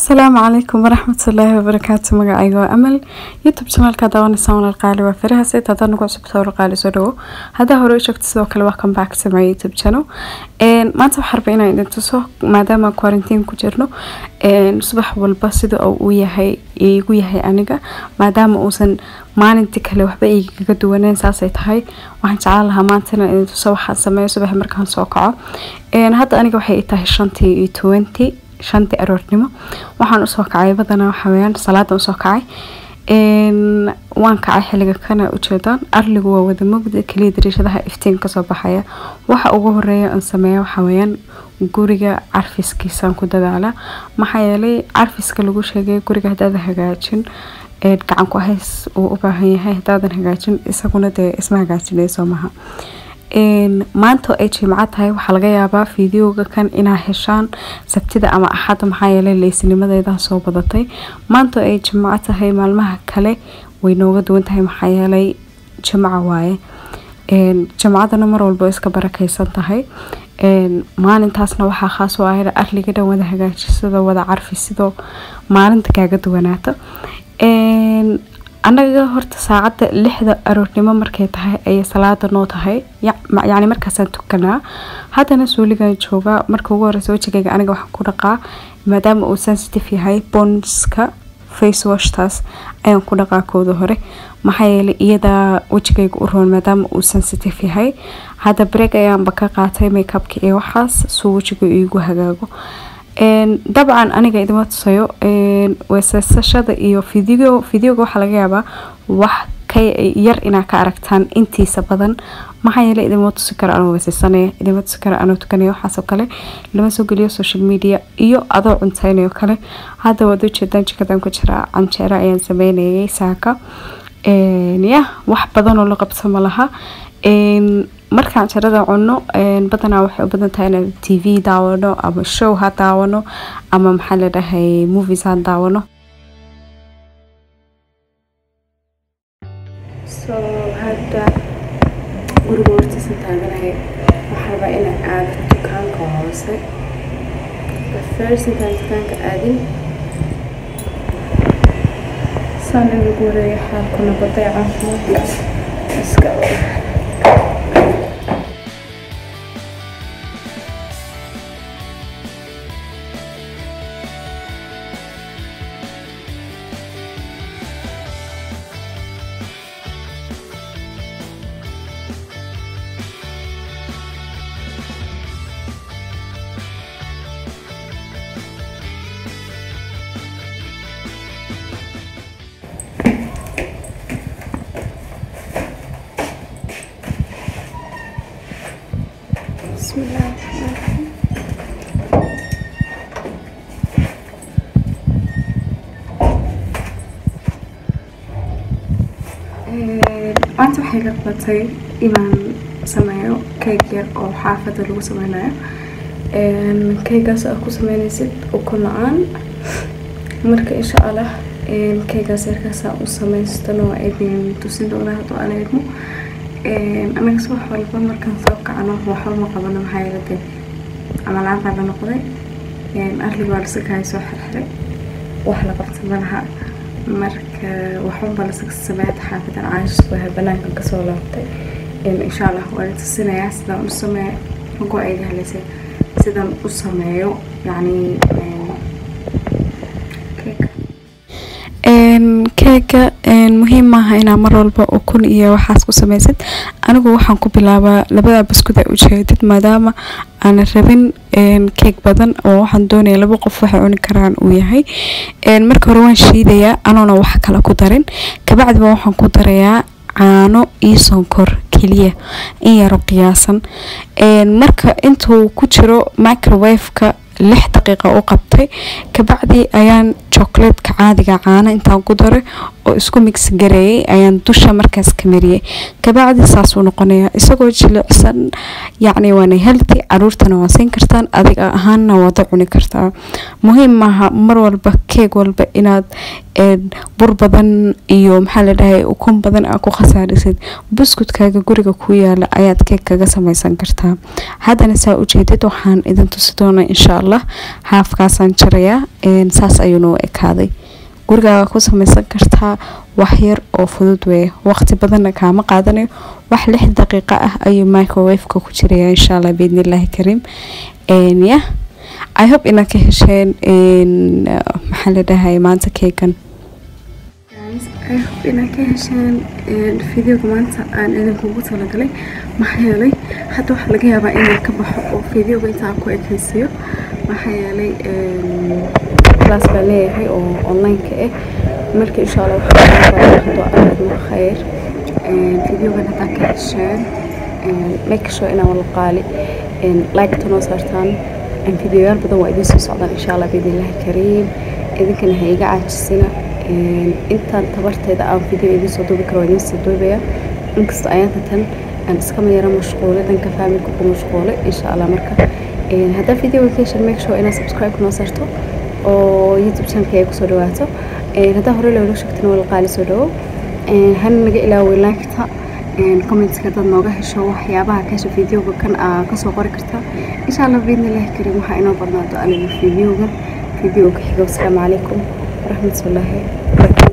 asalaamu calaykum waraxmatullaahi wabarakaatu magacayga waa amal youtube channelka daawanaysa walaal qaali waa farahaas inta haddaan nagu cusub sawir qaali soo dhawo haddaa hore u joogto sidoo kale welcome back to my youtube channel maanta waxaan rabaa inaan idin tuso maadaama quarantine ku jirno subax walba sida uu yahay igu yahay aniga maadaama uusan maalintii kale waxba igaga duwaneen saasay tahay waxaan jeclaan lahaa maanta inaan idin tuso waxaan sameeyo subax markaan soo kaco hadda aniga waxay i tahay shantii iyo twenty shantii aroornimo waxaan usoo kacay badanaa waxaweyaan salaadan usoo kacay waan kacay xiliga kana ujeedaan arligu waa wada mugda kaliya dariishadaha iftiin kasoo baxaya waxa ugu horeeya aan sameeya waxaweyaan guriga carfiskiisaan ku dadaala maxaa yeelay carfiska lagu sheegay guriga hadaadan hagaajin gacan ku hays uu u baahan yahay hadaadan hagaajin isaguna dee isma hagaajinayso maha maanta ay jimco tahay waxaa laga yaabaa fideoga kan inaa heshaan sabtida ama axadda maxaa yeelay leysnimadeeda soo badatay maanta ay jimco tahay maalmaha kale way nooga duwan tahay maxaa yeelay jimco waaye jimcadana mar walba iska barakeysan tahay maalintaasna waxaa khaas u ah arliga dhan wada hagaajisado wada carfisidoo maalinta kaaga duwanaato anaga horta saacadda lixda aroornimo markay tahay ayay salaada noo tahay yacni markaasaan tukanaa haddana suuligan joogaa marka ugu horeysa wejigayga aniga waxaan ku dhaqaa maadaama uu sensitive yahay bonska face washtaas ayaan ku dhaqaa kooda hore maxaa yeelay iyadaa wejigayga u roon maadaama uu sensitive yahay hadda break ayaanba ka qaatay makeupka iyo waxaas suu wejiga iigu hagaago dabcan aniga idima tusayo weesasashada iyo video videoga waxaa laga yaabaa wax ka yar inaa ka aragtaan intiisa badan maxaa yeele idima tusi karo anoo weesaysanaya idima tusi karo anoo tukanaya waxaasoo kale lama soo geliyo social media iyo adoo cunteynayo kale hadda waad ujeedaan jikadan ku jiraa canjeero ayaan sameynayay saaka ya wax badanoo la qabto ma laha markaan jarada cuno badanaa waxay u badan tahay inaan t v daawano ama show ha daawano ama maxaa la dhahay movies ha daawano so hadda guriga hortiisa taaganahay waxaa rabaa inaan aado dukaanka hoose first intaan dukaanka aadin saan inagu wareeya xaalkuna baday caafimaadka iska بسم الله الرحمن الرحيم maanta waxay la qabatay inaan sameeyo keeg yar oo xaafada lagu sameynayo keegaas aad ku sameynaysid ukun la-aan marka insha allah keegaas yarkaasaa u samaystano idin tusin doonaa hadduu aan eegmo anaga subax walba markaan soo kacno waxba ma qabano maxaa yeele dee camalaaan baa la noqday arliga waa lasakahay soo xirxiray wax la qabta malaha marka waxbanba lasaka sameeya xaafadan caashis waa banaankan kasoo laabtay insha allah waan tusinayaa sidaan u sameeyo mago ayga haleysay sidaan u sameeyo yacni keega muhiim maaha inaa mar walba ukun iyo waxaas ku samaysid anigu waxaan ku bilaabaa labada buskud ay ujeedid maadaama aanan rabin keeg badan oo waxaan doonaya laba qof waxay cuni karaan uu yahay marka hore waan shiidayaa anoona wax kale ku darin kabacdiba waxaan ku darayaa caano iyo sonkor keliya in yaro qiyaasan marka intuu ku jiro microwaveka lix daqiiqa u qabtay kabacdi ayaan chocolatka caadiga caano intaan ku daray oo isku mix gareeyay ayaan dusha markaas ka mariyay kabacdi saasuu noqonaya isagoo jilicsan yacni waana healthy caruurtana waa siin kartaan adiga ahaanna waada cuni kartaa muhiim maaha mar walba keeg walba inaad bur badan iyo maxaa la dhahay ukun badan aa ku khasaarisid buskudkaaga guriga ku yaala ayaad keeg kaga samaysan kartaa haddana saa ujeedid waxaan idin tusi doonaa insha allah haafkaasaan jarayaa saas ayuuna u ekaaday gurigaaga ku samaysan kartaa wax yar oo fudud weeye waqti badanna kaama qaadanayo wax lix daqiiqo ah ayuu microwaveka ku jiraya insha allah biidnillaahi kariim yah i hope inaad ka hesheen maxaa la dhahay maanta keegan I hope inaad ka hesheen videoga maanta aan idinkugu talagalay maxaa yeelay hadda waxaa laga yaabaa inaan ka baxo oo videoga intaan ku ekaysiiyo maxaa yeelay class baan leeyahay oo online-ka ah marka insha allah waxaa aadma khayr videogan haddaa ka hesheen make sure inaan wala qaali like-ta noo saartaan videoyaal badan waa idiin soo socdaan insha allah biidnillahi kariim idinkana ha iga caajisina intaan tabarteeda aan video idiin soo duubi karo waa idiin soo duubaya inkastoo ayaanta tan aan iskama yara mashquulay dhanka faamilka ku mashquulay insha allah marka haddaa videoga ka heshan make sure inaad subscribe noo saarto oo youtube channelka ay kusoo dhawaato haddaa hore loola sheegtana wala qaali soo dhawo hana naga ilaaway laagta commentska dad nooga hesho waxyaabaha ka hesha videoga kan aa kasoo qori kartaa insha allah biidnillahi kariim waxaa inoo badnaato aniga videogan videoga xiga wasalaamu calaykum waraxmatullaahi wabarakaatu